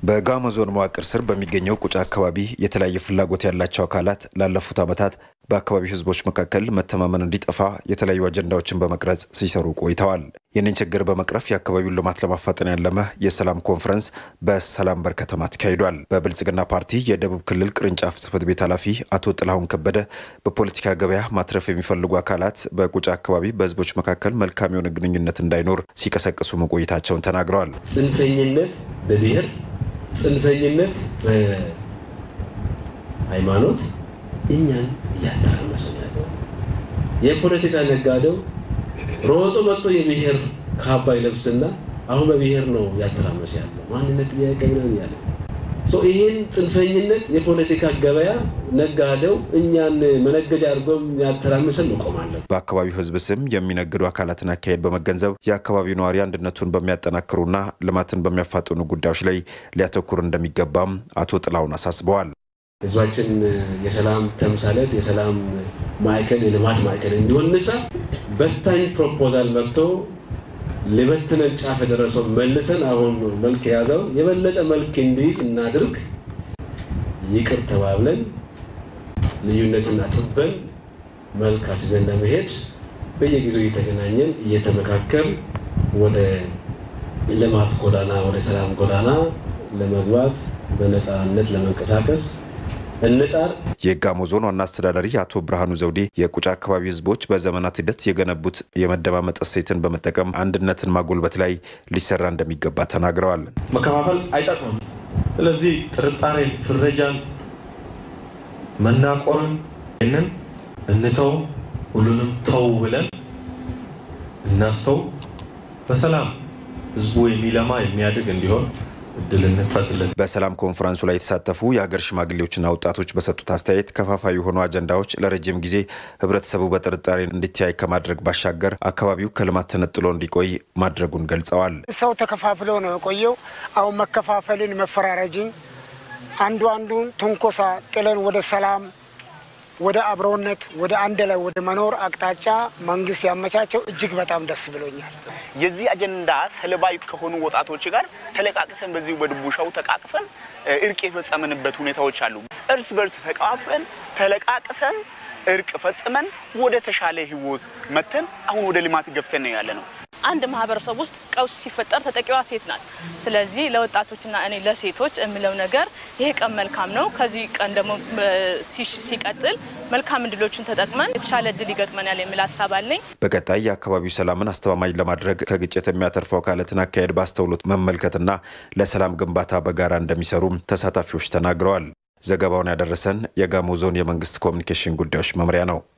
በጋሞ ዞን መዋቅር ስር በሚገኘው ቁጫ አካባቢ የተለያየ ፍላጎት ያላቸው አካላት ላለፉት ዓመታት በአካባቢው ሕዝቦች መካከል መተማመን እንዲጠፋ የተለያዩ አጀንዳዎችን በመቅረጽ ሲሰሩ ቆይተዋል። ይህንን ችግር በመቅረፍ የአካባቢውን ልማት ለማፋጠን ያለመ የሰላም ኮንፈረንስ በሰላም በር ከተማ ተካሂዷል። በብልጽግና ፓርቲ የደቡብ ክልል ቅርንጫፍ ጽሕፈት ቤት ኃላፊ አቶ ጥላሁን ከበደ በፖለቲካ ገበያ ማትረፍ የሚፈልጉ አካላት በቁጫ አካባቢ በሕዝቦች መካከል መልካም የሆነ ግንኙነት እንዳይኖር ሲቀሰቅሱ መቆየታቸውን ተናግረዋል። ጽንፈኝነት በብሔር ጽንፈኝነት በሃይማኖት እኛን እያተራመሰ ያለው የፖለቲካ ነጋዴው ሮጦ መጥቶ የብሔር ካባ ይለብስና አሁን በብሔር ነው እያተራመሰ ያለው ማንነት ጥያቄ ምናምን ያለ ይህን ጽንፈኝነት የፖለቲካ ገበያ ነጋዴው እኛን መነገጃ አድርጎ ያተራምሰን መቆማለን። በአካባቢው ሕዝብ ስም የሚነግዱ አካላትን አካሄድ በመገንዘብ የአካባቢው ነዋሪ አንድነቱን በሚያጠናክሩና ልማትን በሚያፋጥኑ ጉዳዮች ላይ ሊያተኩር እንደሚገባም አቶ ጥላሁን አሳስበዋል። ህዝባችን የሰላም ተምሳሌት፣ የሰላም ማዕከል፣ የልማት ማዕከል እንዲሆን እንስራ። በታኝ ፕሮፖዛል መጥቶ ሊበትነን ጫፍ የደረሰው መልሰን አሁን መልክ የያዘው የበለጠ መልክ እንዲይዝ እናድርግ። ይቅር ተባብለን ልዩነትን አጥበን መልክ አስይዘን ለመሄድ በየጊዜው እየተገናኘን እየተመካከል ወደ ልማት ጎዳና ወደ ሰላም ጎዳና ለመግባት በነፃነት ለመንቀሳቀስ እንጣር። የጋሞ ዞን ዋና አስተዳዳሪ አቶ ብርሃኑ ዘውዴ የቁጫ አካባቢ ህዝቦች በዘመናት ሂደት የገነቡት የመደማመጥ እሴትን በመጠቀም አንድነትን ማጎልበት ላይ ሊሰራ እንደሚገባ ተናግረዋል። መከፋፈል አይጠቅምም። ስለዚህ ጥርጣሬን፣ ፍረጃን፣ መናቆርን ይህንን እንተው፣ ሁሉንም ተው ብለን እናስተው፣ በሰላም ህዝቡ የሚለማ የሚያድግ እንዲሆን እድል እንክፈትለት። በሰላም ኮንፈረንሱ ላይ የተሳተፉ የሀገር ሽማግሌዎችና ወጣቶች በሰጡት አስተያየት ከፋፋይ የሆኑ አጀንዳዎች ለረጅም ጊዜ ህብረተሰቡ በጥርጣሬ እንዲተያይ ከማድረግ ባሻገር አካባቢው ከልማት ተነጥሎ እንዲቆይ ማድረጉን ገልጸዋል። ሰው ተከፋፍሎ ነው የቆየው። አሁን መከፋፈልን፣ መፈራረጅን፣ አንዱ አንዱን ትንኮሳ ጥለን ወደ ሰላም ወደ አብሮነት ወደ አንድ ላይ ወደ መኖር አቅጣጫ መንግስት ያመቻቸው እጅግ በጣም ደስ ብሎኛል። የዚህ አጀንዳ ሰለባ ከሆኑ ወጣቶች ጋር ተለቃቅሰን በዚሁ በድቡሻው ተቃቅፈን እርቅ የፈጸምንበት ሁኔታዎች አሉ። እርስ በርስ ተቃቅፈን ተለቃቅሰን እርቅ ፈጽመን ወደ ተሻለ ህይወት መተን አሁን ወደ ልማት ገፍተን ነው ያለ ነው። አንድ ማህበረሰብ ውስጥ ቀውስ ሲፈጠር ተጠቂዋ ሴት ናት። ስለዚህ ለወጣቶችና እኔ ለሴቶች የምለው ነገር ይሄ ቀን መልካም ነው። ከዚህ ቀን ደግሞ ሲቀጥል መልካም እድሎችን ተጠቅመን የተሻለ እድል ይገጥመናል የሚል ሀሳብ አለኝ። በቀጣይ የአካባቢው ሰላምን አስተማማኝ ለማድረግ ከግጭት የሚያተርፉ አካላትን አካሄድ በአስተውሎት መመልከትና ለሰላም ግንባታ በጋራ እንደሚሰሩም ተሳታፊዎች ተናግረዋል። ዘገባውን ያደረሰን የጋሞ ዞን የመንግስት ኮሚኒኬሽን ጉዳዮች መምሪያ ነው።